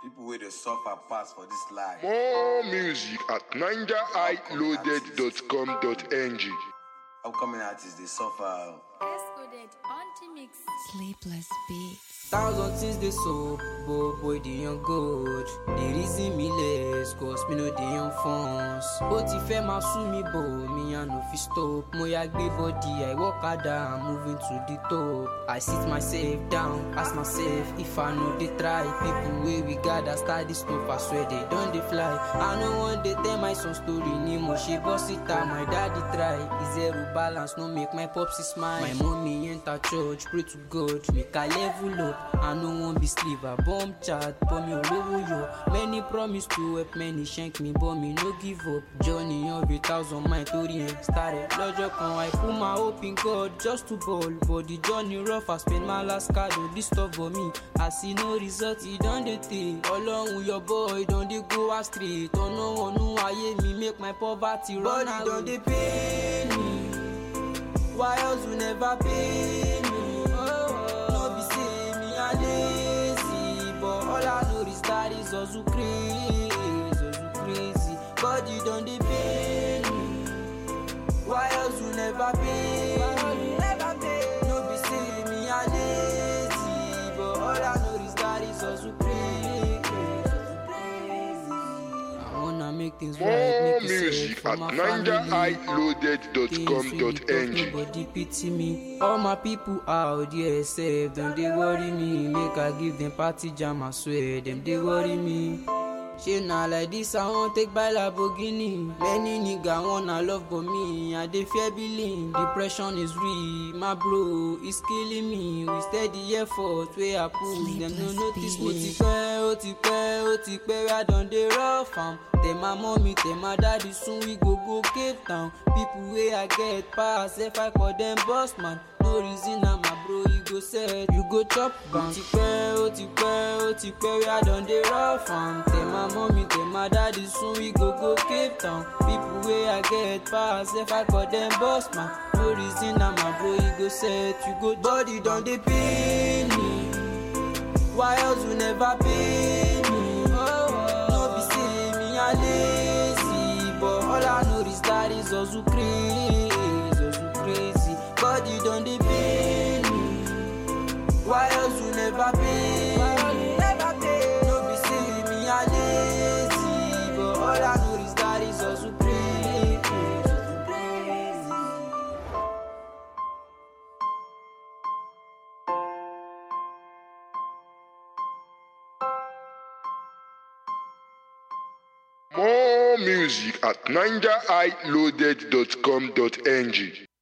People wey dey suffer pass for this life. More music at ninjahighloaded.com.ng. Upcoming artists dey suffer. Escoded Anti-Mix. Sleepless beats. Thousand things they so, but boy they on good. They reason me less, cause me know they on funds. But if I ma sue me, bo, me I no fi stop. Mo ya gbe body, I walk harder, I'm moving to the top. I sit myself down, ask myself if I know they try. People way we gather, start this stuff, I swear they don't they fly. I know one day tell my son story, ni mo she boss it out, my daddy try. Is zero balance, no make my popsy smile. My mommy enter church, pray to God, make I level up. I no wan be slave, I bomb chat, but me olówó yo. Many promise to help, many shank me, but me no give up. Journey of a thousand mile torí ẹ̀ started. Lọ́jọ́ kan, I put my hope in God just to ball. But the journey rough, I spend my last card on this stuff for me. I see no result, e don dey tey. Ọlọ́run your boy don dey go astray. Tọ́nà wọnú ayé mi, make my poverty run away. Body don dey pain me. Why else you never pay me? No be say me a lazy, but all I know is that is also crazy, also crazy. Body don dey pain me. Why else you never pay me? No be say me a lazy, but all I know is that is also crazy. I wanna make things right, More make it music safe for at my family. ninjahighloaded.com.ng. Nobody pity me. All my people out there safe, them they worry me. Make I give them party jam, I swear, them they worry me. She na like this, I won't take by Lamborghini. Many nigga wanna love but me, I dey fear billing. Depression is real, my bro, it's killing me. We steady effort, where I put, them no notice me. Ó ti pẹ́, ó ti pẹ́, ó ti pẹ́, where I don dey rough am. Tell my mommy, tell my daddy, soon we go go Cape Town. People wey I get pass, if I call them boss man. No reason na my bro, you go set, you go chop bam. Ó ti pẹ́, ó ti pẹ́, ó ti pẹ́, where I don dey rough am. Tell my mommy, tell my daddy, soon we go go Cape Town. People wey I get pass, if I call them boss man. No reason na my bro, you go set, you go body don dey pain me. Why else you never pay me? No be say me a lazy, but all I know is that is also crazy, also crazy. Body don dey pain me. Why else you never pay me? No be say me a lazy, but all I know is that is also crazy, also crazy. More music at ninjahighloaded.com.ng.